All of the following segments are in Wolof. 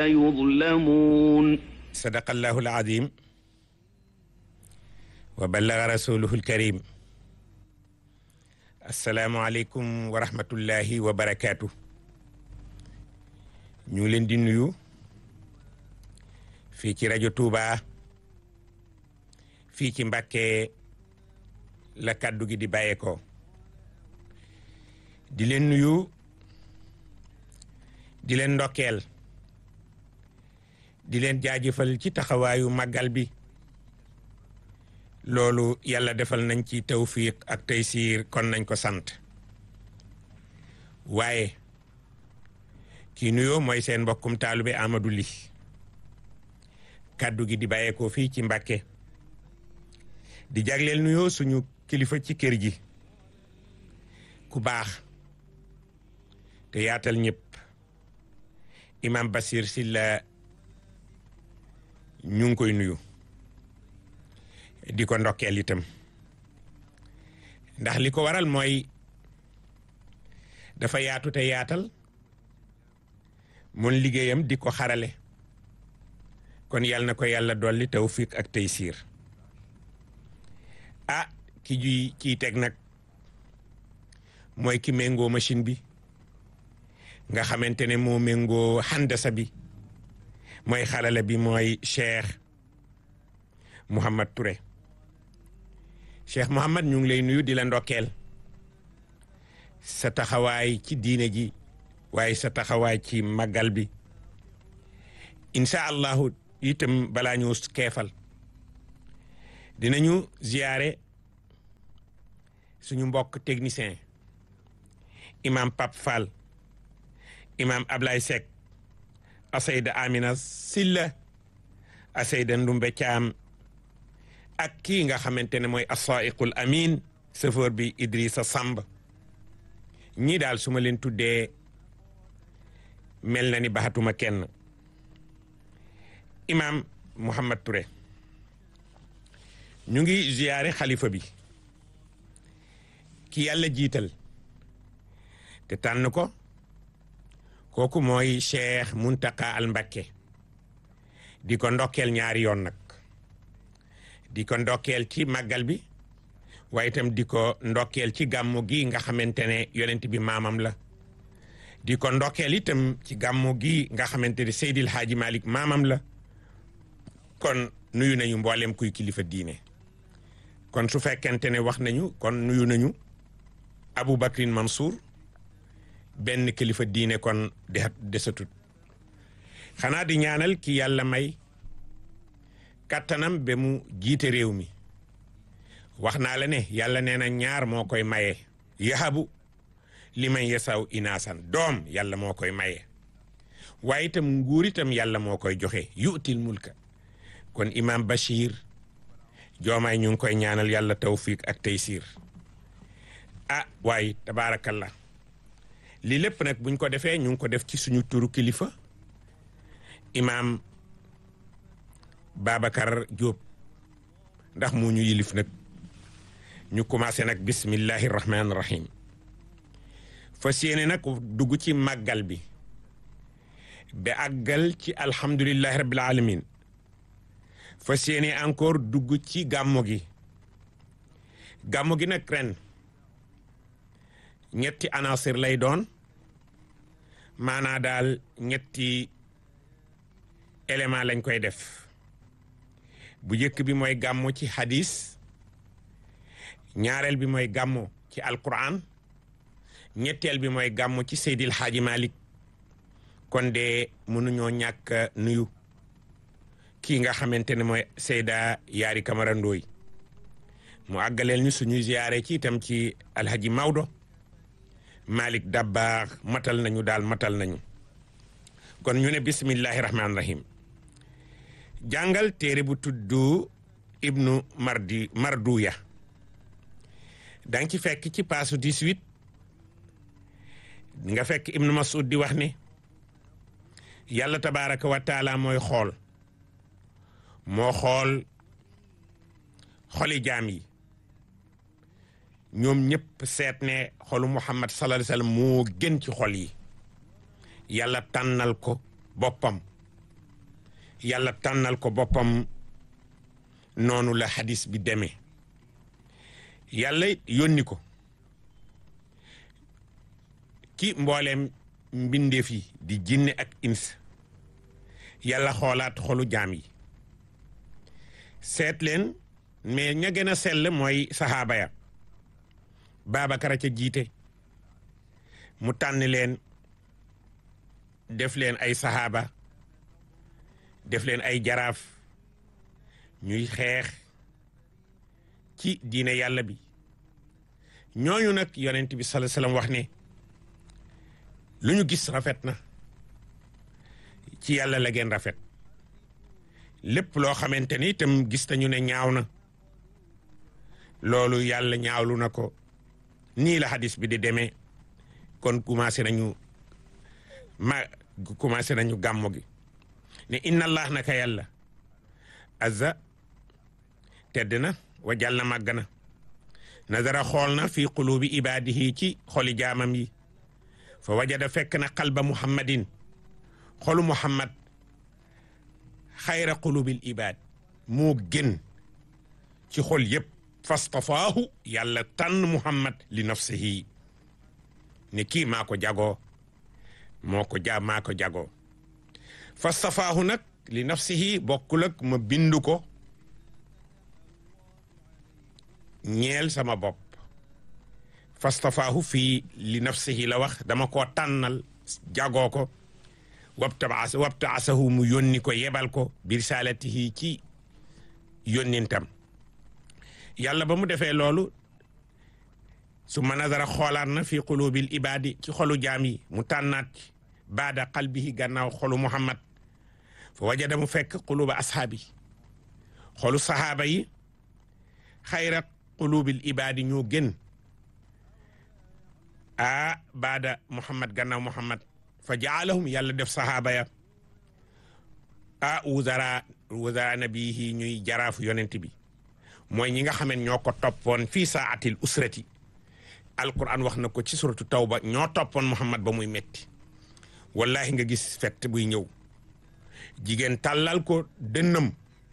يظلمون صدق الله العظيم وبلغ رسوله الكريم السلام عليكم ورحمة الله وبركاته ñu leen di nuyu fii ci rajo Touba fii ci Mbàkke la kàddu gi di bàyyeekoo di leen nuyu di leen ndokkeel di leen jaajëfal ci taxawaayu màggal bi loolu yàlla defal nañ ci tawfiq ak taysiir kon nañ ko sant waaye kii nuyoo mooy seen mbokkum taalube Amadou Ly kàddu gi di bàyyeekoo fii ci Mbàkke di jagleel nuyoo suñu kilifa ci kër gi ku baax te yaatal ñëpp imam Basir Silla ñu ngi koy nuyu di ko ndokkeel itam ndax li ko waral mooy dafa yaatu te yaatal mun liggéeyam di ko xarale kon yàlla na ko yàlla dolli tawfiq ak taysiir ah ki juy kiy teg nag mooy ki méngoo machine bi nga xamante ne moo méngoo handasa bi mooy xalale bi mooy Cheikh Mouhamad Touré Cheikh Mouhamad ñu ngi lay nuyu di la ndokkeel sa taxawaay ci diine ji waaye sa taxawaay ci màggal bi incha allahu itam balaa ñu keefal dinañu ziyaare suñu mbokk technicien imam Pape Fall imam Ablaye Seck asayda Amina Silla asayda Ndumbe Caam ak kii nga xamante ne mooy asaiqul amin chauffeur bi Idrissa Samb ñii daal su ma leen tuddee mel na ni baxatuma kenn imam Mouhamad Touré ñu ngi ziyaare xalifa bi ki yàlla jiital te tànn ko kooku mooy Cheikh Muntaka al Mbakke di ko ndokkeel ñaari yoon nag di ko ndokkeel ci màggal bi waaye itam di ko ndokkeel ci gàmmu gi nga xamante ne yonent bi maamam la di ko ndokkeel itam ci gàmmu gi nga xamante ne Seydil Haaji Malik maamam la kon nuyu nañu mboolem kuy kilifa diine kon su fekkente ne wax nañu kon nuyu nañu Abu Bakrin Mansour benn kilifa diine kon de desatut xanaa di ñaanal ki yàlla may kattanam ba mu jiite réew mi wax naa la ne yàlla nee na ñaar moo koy maye yahabu li man yasaw inaasan doom yàlla moo koy maye waaye itam nguur itam yàlla moo koy joxe yu'til mulka kon imam Bachir joomaay ñu ngi koy ñaanal yàlla tawfiq ak taysiir ah waaye tabaarakallah lii lépp nag buñ ko defee ñu ngi ko def ci suñu turu kilifa imaam Babacar Diop ndax mu ñu yilif nag ñu commencé nag bismillahi rahmaani rahim fas yéene nag dugg ci màggal bi ba àggal ci alhamdulillahi rabbil alamin fas yéene encore dugg ci gàmmu gi gàmmu gi nag ren ñetti anasir lay doon maanaa daal ñetti élément lañ koy def bu njëkk bi mooy gàmmu ci hadis ñaareel bi mooy gàmmu ci alquran ñetteel bi mooy gàmmu ci Seydil Haaji Malik kon de mënuñoo ñàkk nuyu kii nga xamante ne mooy Seyda Yaari Kamara Ndooy mu àggaleel ñu suñuy ziyaare ci itam ci alhaji Maodo Malik Dabbaax matal nañu daal matal nañu kon ñu ne bismillahi rahmaani rahim jàngal téere bu tudd ibnu mardi marduya danga ci fekk ci paasu 18 nga fekk ibnu masud di wax ne yàlla tabaraka wa taala mooy xool moo xool xoli jaam yi ñoom ñëpp seet ne xolu muhammad sallallahu alayhi wasallam moo gën ci xol yi yàlla tànnal ko boppam yàlla tànnal ko boppam noonu la hadis bi demee yàlla yónni ko ki mbooleem mbindeef yi di jinne ak ins yàlla xoolaat xolu jaam yi seet leen mais ña gën a sell mooy saxaaba ya Babacar a ca jiite mu tànn leen def leen ay saxaaba def leen ay jaraaf ñuy xeex ci diine yàlla bi ñooñu nag yonent bi sallallahu alayhi wasallam wax ne lu ñu gis rafet na ci yàlla la gën rafet lépp loo xamante ni itam gis nañu ne ñaaw na loolu yàlla ñaawlu na ko nii la hadis bi di demee kon commencé nañu ma commencé nañu gàmmo gi ne inna allah naka yàlla azza tedd na wa jàll màgg na nazara xool na fi qulubi ibadihi ci xoli jaamam yi fa wajada fekk na qalba muhammadin xolu muhammad xayra qulubil ibad moo gën ci xol yépp fastafaahu yàlla tànn muhammad li nafsihi ne kii maa ko jagoo moo ko ja maa ko jagoo fastafaahu nag li nafsihi bokkul ak ma bindu ko ñeel sama bopp fastafaahu fii li nafsihi la wax dama koo tànnal jagoo ko wabtaas wabtaasahu mu yónni ko yebal ko bi risalatihi ci yónnintam yàlla ba mu defee loolu su ma nazara xoolaat na fi qulubil ibadi ci xolu jaam yi mu tànnaat ci baada qalbihi gannaaw xolu muhammad fa wajada mu fekk quluba ashaabi xolu sahaaba yi xayra qulubil ibadi ñoo gën a baada muhammad gannaaw muhammad fa jaalahum yàlla def sahaaba ya a wuzara wuzara nabihi ñuy jaraafu yonent bi mooy ñi nga xam ne ñoo ko toppoon fii saatil usrati alquran wax na ko ci suratu tawba ñoo toppoon muhammad ba muy metti wallahi nga gis fett buy ñëw jigéen tàllal ko dënnam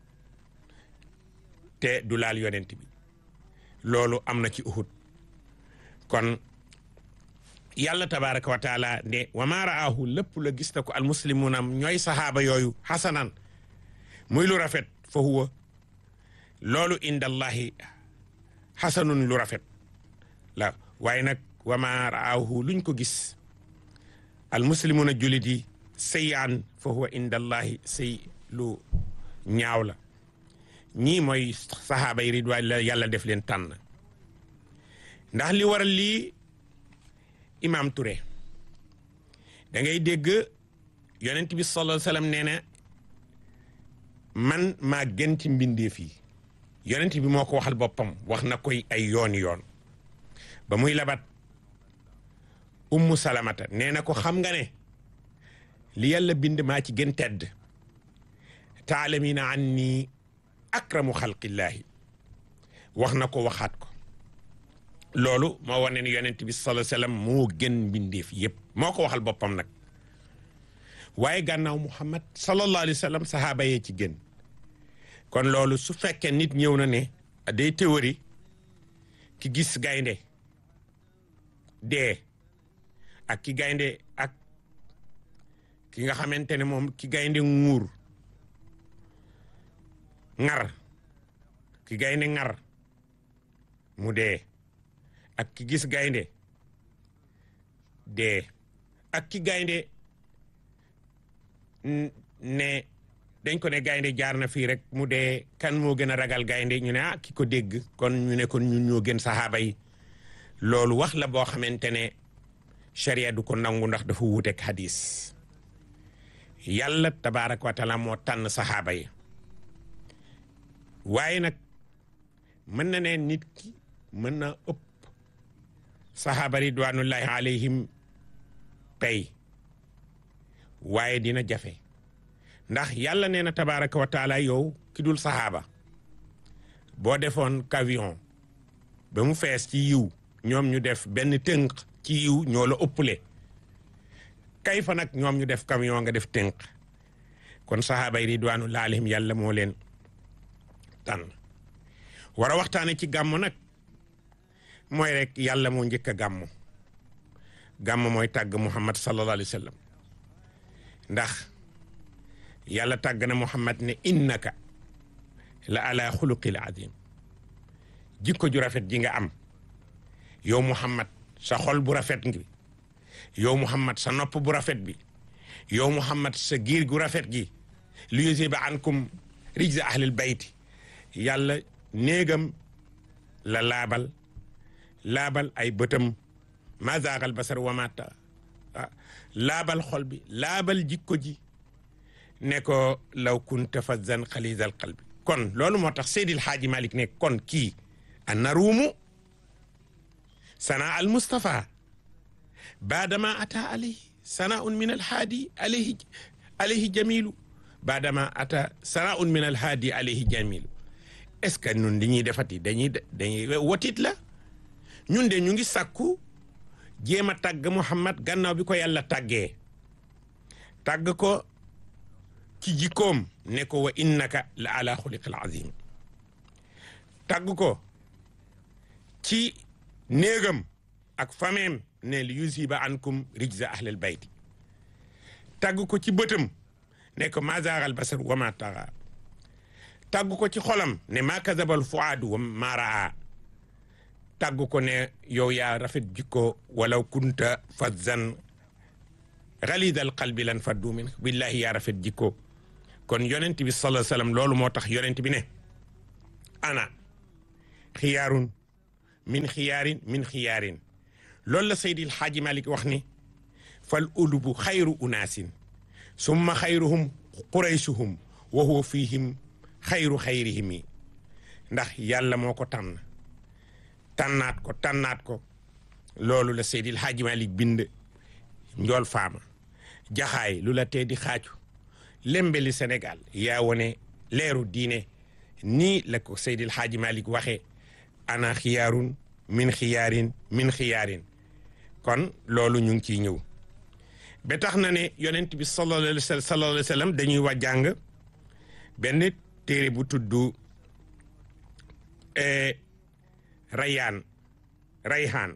te du laal yonent bi loolu am na ci uhud kon yàlla tabaraka wa taala ne wa ma raahu lépp la gis na ko almuslimuna ñooy sahaaba yooyu xasanan muy lu rafet fa huwa loolu indallahi xasanun lu rafet la waaye nag wa ma raahu luñ ko gis almuslimuna julit yi sayaan fa huwa indallahi say lu ñaaw la ñii mooy sahaaba yi ridwaan la yàlla def leen tànn ndax li waral lii imam Touré da ngay dégg yonent bi sallallahu alayhi wasallam nee na man maa gën ci mbindeef yi yonent bi moo ko waxal boppam wax na koy ay yooni yoon ba muy labat ummu salamata nee na ko xam nga ne li yàlla bind maa ci gën tedd taalamina an nii akramu xalqillaahi wax na ko waxaat ko loolu moo wane ne yonent bi sallallahu alayhi wasallam moo gën mbindeef yépp moo ko waxal boppam nag waaye gànnaaw muhammad sallallahu alayhi wasallam sahaaba yee ci gën kon loolu su fekkee nit ñëw na ne day théorie ki gis gaynde dee ak ki gaynde ak ki nga xamante ne moom ki gaynde nguur ŋar ki gaynde ŋar mu dee ak ki gis gaynde dee ak ki gaynde ne dañ ko ne gaynde jaar na fii rek mu dee kan moo gën a ragal gaynde ñu ne ah ki ko dégg kon ñu ne kon ñun ñoo gën saxaaba yi loolu wax la boo xamante ne sharia du ko nangu ndax dafa wuuteeg hadis yàlla tabaaraka wa taala moo tànn saxaaba yi waaye nag mën na ne nit ki mën na ëpp saxaaba ridwanullahi alayhim tey waaye dina jafe ndax yàlla nee na tabaaraka wa taala yow ki dul saxaaba boo defoon camion ba mu fees ci yiw ñoom ñu def benn tënk ci yiw ñoo la ëpple kay fa nag ñoom ñu def camion nga def tënk kon kon sahaaba yi ridwanullahi alayhim yàlla moo leen tànn war a waxtaane ci gàmmu nag mooy rek yàlla moo njëkk a gàmmu gàmmu mooy tàgg muhammad sallallahu alayhi wa sallam ndax yàlla tàgg na muhammad ne innaka la ala xuluqil azim jikko ju rafet ji nga am yow muhammad sa xol bu rafet ngi yow muhammad sa nopp bu rafet bi yow muhammad sa giir gu rafet gi li yusiba ankum rijza ahlil bayti yàlla néegam la laabal laabal ay bëtam ma zaagal basar wamata laabal xol bi laabal jikko ji ne ko law kunta fazzan xalizal qalbi kon loolu moo tax Seydil Haaji Malik ne kon kii a naruumu sana al Mustafa baadama ata alayhi sanaun min alhaadi alayhi alayhi jamilu baadama ata sanaun min alhaadi alayhi jamilu est-ce que ñun li ñuy defati dañuy dañuy wotit la ñun de ñu ngi sàkku jéem a tàgg Muhammad gannaaw bi ko yàlla tàggee tàgg ko ci jikkoom ne ko wa innaka la ala xuliqil azim tàgg ko ci néegam ak fameem ne li yusiba ankum rijza ahlil bayti tàgg ko ci bëtam ne ko ma zaagal basar wa ma taxa tàgg ko ci xolam ne ma kazabal fuaadu wa ma raa tàgg ko ne yow yaa rafet jikko walaw kunta fazzan xalidal qalbi lan faddu min billahi yaa rafet jikko kon yonent bi sallallahu alayhi wasallam loolu moo tax yonent bi ne ana xiyaarun min xiyaarin min xiyaarin loolu la Seydil Xaaji Malik wax ni fal ulubu xayru unaasin summa xayruhum quraysuhum wa huwa fihim xayru xayrihimi ndax yàlla moo ko tànn tànnaat ko tànnaat ko loolu la Seydil Xaaji Malik bind njool faama jaxaay lu la tee di xaaju lembeli Sénégal yaa wone leeru diine nii la ko Seydil Xaaji Malik waxee ana xiyaarun min xiyaarin min xiyaarin kon loolu ñu ngi ciy ñëw ba tax na ne yonent bi sallallahu alayhi wa sallam dañuy wax jàng benn téere bu tudd rayaan rayhaan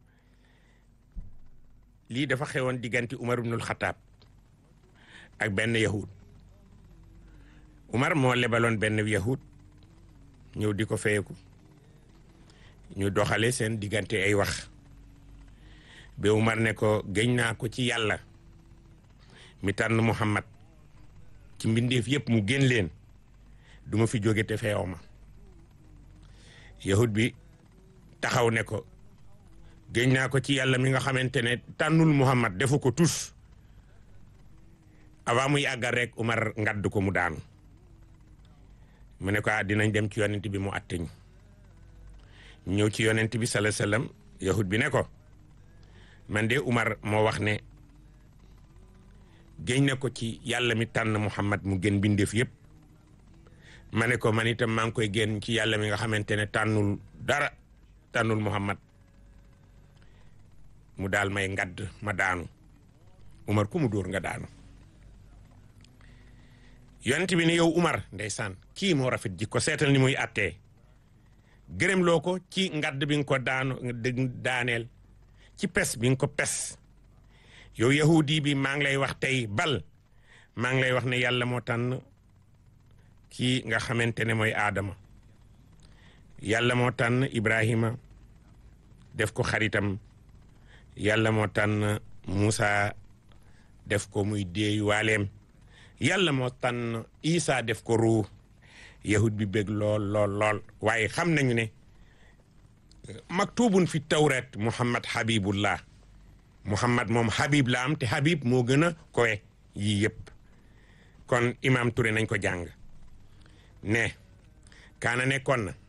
lii dafa xewoon diggante Umar ibnul Xataab ak benn yahud Umar moo lebaloon benn yahud ñëw di ko feyeku ñu doxale seen diggante ay wax ba Umar ne ko gëñ naa ko ci yàlla mi tànn Muhammad ci mbindeef yëpp mu gën leen du ma fi jóge te feew ma yahud bi taxaw ne ko gëñ naa ko ci yàlla mi nga xamante ne tànnul Muhammad defu ko tus avant muy àggal rek Umar ngadd ko mu daanu mu ne ko ah dinañ dem ci yonent bi mu atteñ ñëw ci yonent bi sala sallam yahud bi ne ko man de Umar moo wax ne géñ na ko ci yàlla mi tànn Muhammad mu gën bindeef yëpp ma ne ko man itam maa ngi koy génn ci yàlla mi nga xamante ne tànnul dara tànnul Muhammad mu daal may ngadd ma daanu Umar ku mu dóor nga daanu yonent bi ne yow Umar ndeysaan kii moo rafet jikko seetal ni muy attee gërëm loo ko ci ngadd bi nga ko daano daaneel ci pes bi nga ko pes yow yahudi bi maa ngi lay wax tey bal maa ngi lay wax ne yàlla moo tànn kii nga xamante ne mooy aadama yàlla moo tànn ibrahima def ko xaritam yàlla moo tànn Muusa def ko muy déey waaleem yàlla moo tànn Isa def ko ruu yahud bi bég lool lool lool waaye xam nañu ne maktubun fi tawrat muhammad habibullah muhammad moom habib la am te habib moo gën a kowe yii yëpp kon imam Touré nañ ko jàng ne kaana nekkoon na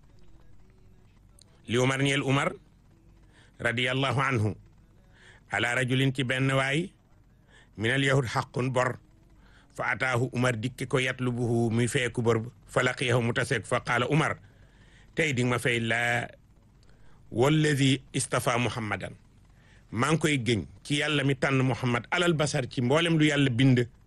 li umar ñeel umar radiyallahu anhu ala rajulin ci benn waay minal yahud xaqun bor fa ataahu umar dikki ko yatlubuhu muy feeku bor fa laqiyahu mu taseeg fa qaala umar tey di ma fay la walladi istafa muhammadan maa ngi koy gëñ ci yàlla mi tànn muhammad alal basar ci mboolem lu yàlla bind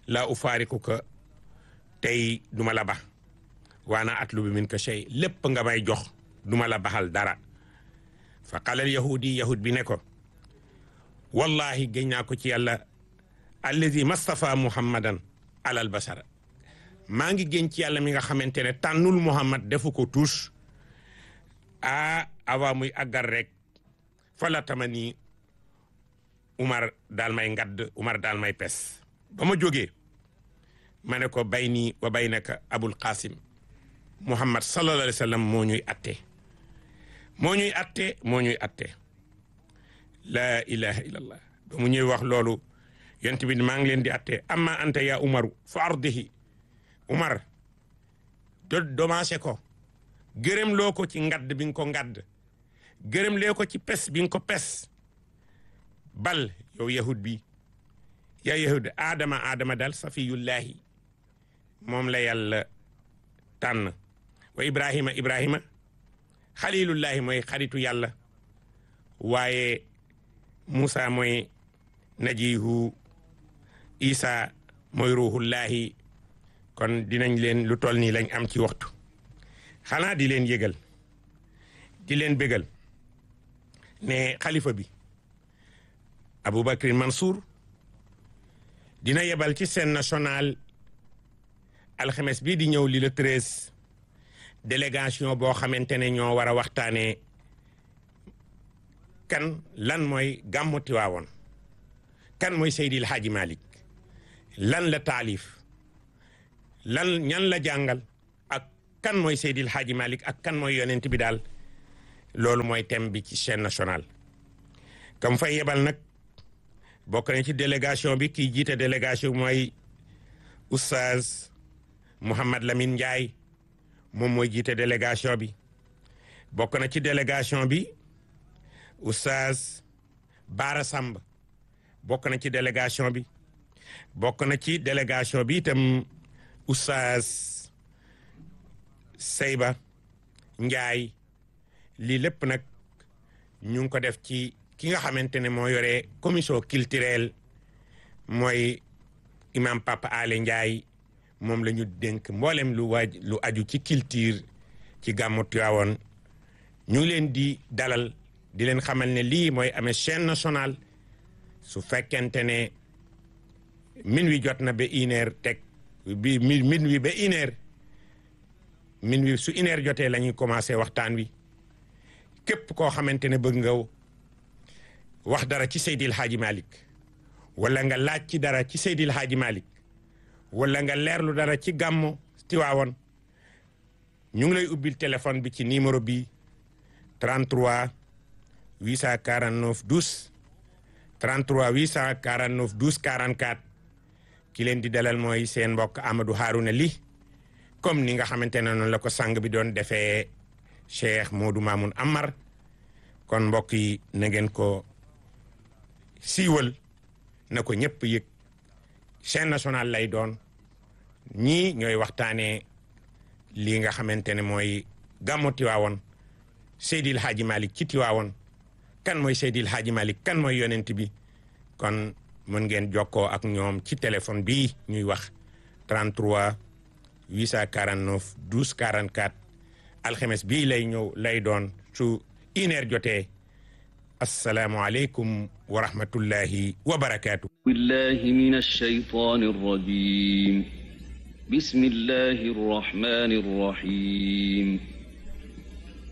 laa ufaarikuka tey duma la ba waana atlubu minka shay lépp nga may jox duma la baxal dara fa qalal yahudi yahud bi ne ko wallahi géñ naa ko ci yàlla allazi mastafa muhammadan alal basara maa ngi génn ci yàlla mi nga xamante ne tànnul muhammad defu ko tuus a awa muy aggar rek fa la tamani umar daal may ngadd umar daal may pes ba ma jógee ma ne ko bay nii wa bay naka abul qasim muhammad sallallahu alayhi wa sallam moo ñuy atte moo ñuy atte moo ñuy atte laa ilaha illallah ba mu ñuy wax loolu yonent bi maa ngi leen di atte amma anta ya umaru fa ardihi umar do domancé ko gërëm loo ko ci ngadd bi nga ko ngadd gërëm lee ko ci pes bi nga ko pes bal yow yahud bi yaa yahud aadama aadama dal safiyullahi moom la yàlla tànn wa ibrahima ibrahima xalilullahi mooy xaritu yàlla waaye Moussa mooy najihu Isa mooy ruhullahi kon dinañ leen lu toll nii lañ am ci waxtu xanaa di leen yëgal di leen bégal ne xalifa bi Aboubacry Mansour dina yebal ci scène nationale alxames bii di ñëw li le treize délégation boo xamante ne ñoo war a waxtaanee kan lan mooy gàmmu Tiwaawoon kan mooy Seydil Hadji Malick lan la taalif lan ñan la jàngal ak kan mooy Seydil Hadji Malick ak kan mooy yonent bi daal loolu mooy thème bi ci chaîne nationale comme fay yebal nag bokk na ci délégation bi kii jiite délégation bi mooy oustaz Mouhamad Lamine Ndiaye moom mooy jiite délégation bi bokk na ci délégation bi oustaz Baara Samb bokk na ci délégation bi bokk na ci délégation bi itam oustaz Seyba Ndiaye lii lépp nag ñu ngi ko def ci ki nga xamante ne moo yore commission culturelle mooy imam Papa Ale Ndiaye moom la ñu dénk mboolem lu waaj lu aju ci culture ci gàmmu Tiwaawoon ñu ngi leen di dalal di leen xamal ne lii mooy amee chaîne nationale su fekkente ne min wi jot na ba une heure teg bi min wi ba une heure min wi su une heure jotee la ñuy commencé waxtaan wi képp koo xamante ne bëgg nga wax dara ci Seydil Hadji Malick wala nga laaj ci dara ci Seydil Hadji Malick wala nga leerlu dara ci gàmmu Tiwaawoon ñu ngi lay ubbil téléphone bi ci numéro bi 33 849 12 33 849 12 44 ki leen di dalal mooy seen mbokk Amadou Harouna Ly comme ni nga xamante ne noonu la ko sang bi doon defee Cheikh Modou Mamoun Amar kon mbokk yi na ngeen ko siiwal na ko ñëpp yëg chaîne nationale lay doon ñii ñooy waxtaanee lii nga xamante ne mooy gàmmu Tiwaawoon Seydil Hadji Malick ci Tiwaawoon kan mooy Seydil Hadji Malick kan mooy yonent bi kon mën ngeen jokkoo ak ñoom ci téléphone bii ñuy wax 33 849 12 44 alxames bii lay ñëw lay doon su une heure jotee asalaamualeykum wa rahmatullahi wa barakaatu. billahi min alshaytani arrajim bismillahi arrahmani arrahim